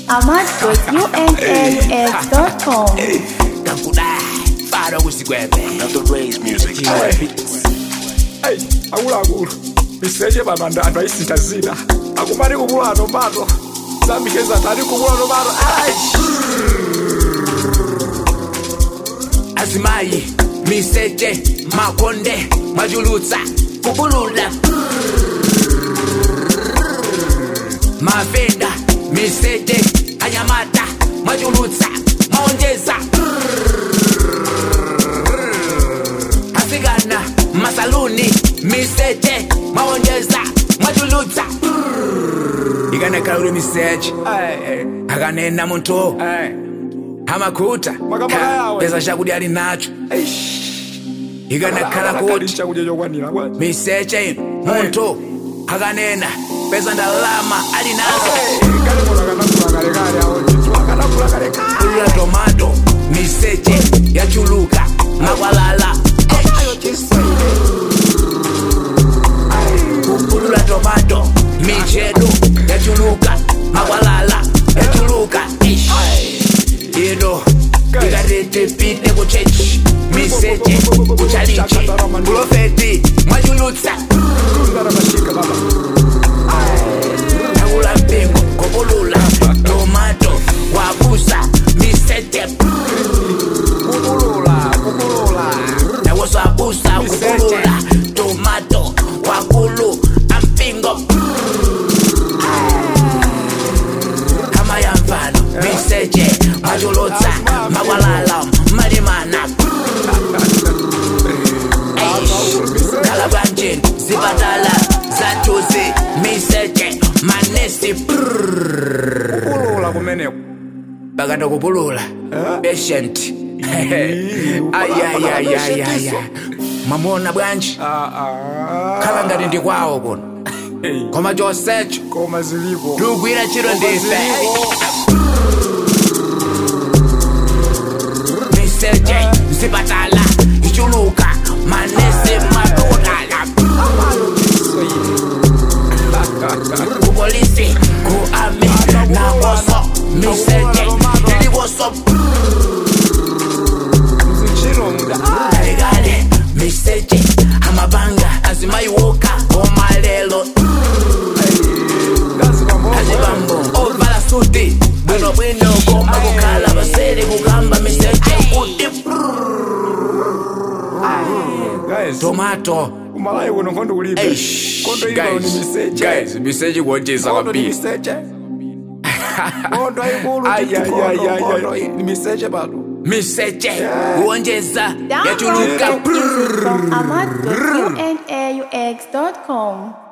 amad.unaux.com. Kakudai, fara usigwebe. Another Ray's music. Hey, akuluakulu miseche pano anthu anthu ayisintha zina akumati kukula tomato zambikeza anthu ati kukula tomato Azimayi, miseche, makonde, majulutsa, kubulula. Mavenda, miseche, anyamata, majulutsa, maonjeza. Asikana, masaluni, miseche, maonjeza, majulutsa. Ikanekhala uli miseche, akanena munthu. amakuta Makamaka yawe. pesa chakudya ali nacho ikanakhala kuti chakudya chokwanira kwa miseche munthu akanena pesa ndalama ali nazo kalekolo akanakula kalekale awo ndithu akanakula kalekale ulula tomato miseche yachuluka makwalala ulula tomato michedu yachuluka makwalala yachuluka Ish. ino ikatetepite kuchechi miseche kuchalichi profeti mwachulutsa ndaramashika baba Nakula mpingo kopulula tomato wabusa miseche kukulula kukulula nawosabusa kupulula tomato wakulu ampingo kama ya mfano miseche majulutsa makwalala malimana kalabanjini zipatala zatuzi miseche manesi kukulula kumeneko bakanda kupulula patient ayayayayaya mwamona bwanji khala ngati ndi kwawo kuno koma chonsecho koma zilipo tikugwira ntchito ndife miseche zipatala ichuluka manesi madokotala kupolisi ku ami nakoso miseche ilikoso zichino mda kalekale miseche amabanga azimayiwoka omalelo azibambo ovala suti bwino bwino koma kukhala basele kukamba miseche kuti guys tomato kumalayi kuno nkhondo kulibe Eish, nkhondo ino ni guys, miseche guys, miseche kuonjeza nkhondo ni kwambiri miseche nkhondo ayikulu Ayayayayay. ni miseche pano miseche kuonjeza Download yachuluka music from amad.unaux.com.